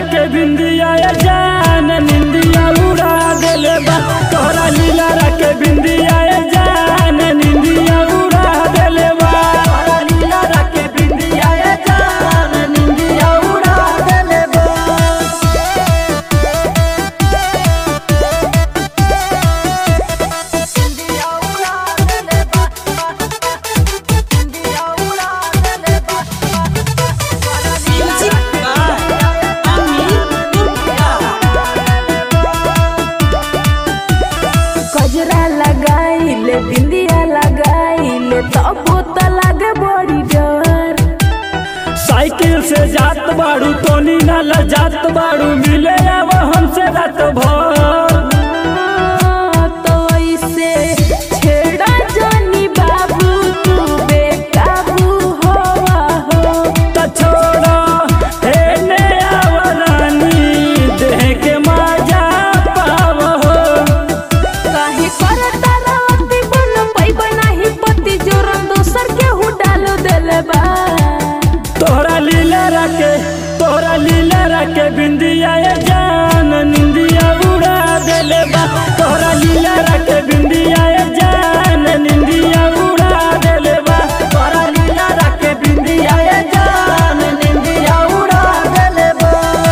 के बिंदिया ये जान निंदिया उड़ा देले बा तोहरा लीला के बिंदिया ये जान निंदिया उड़ा देले बा तोहरा लीला के बिंदिया ये जान निंदिया उड़ा देले बा गजरा लगाइले बिंदिया लगाइले तब तो लागे बड़ी डर साइकिल से जात बाड़ू टोनी नाला जात बाड़ू मिले अब हमसे रात भर तो ऐसे छेड़ा जानी बाबू तू बेकाबू होवा हो त छोड़ा हे ने आवरानी देह के मजा पाव हो काहे करता रहती बन पैबा नाही पति जोरन दोसर के हु डालो देले बा तोहरा लीला रखे तोहरा लीला रखे बिंदिया ये जान निंदिया उड़ा देले बा तोहरा लीला रखे बिंदिया ये जान निंदिया उड़ा देले बा तोहरा लीला रखे बिंदिया ये जान निंदिया उड़ा देले बा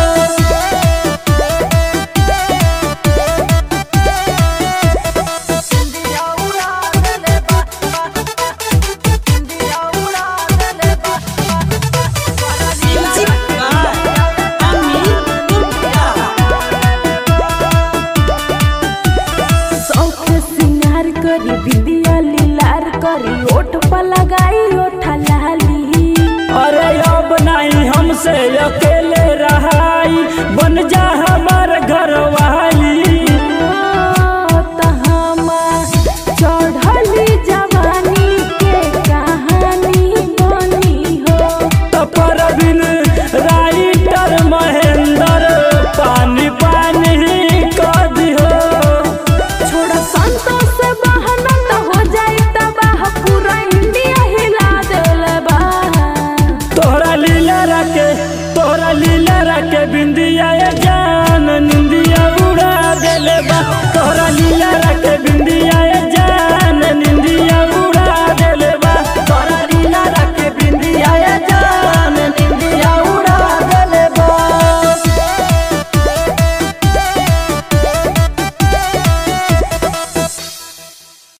शौक सिंगार करी बिंदिया लीलार करी ओठ पर लगाई ओठा लाली अरे अब नहीं हमसे अकेले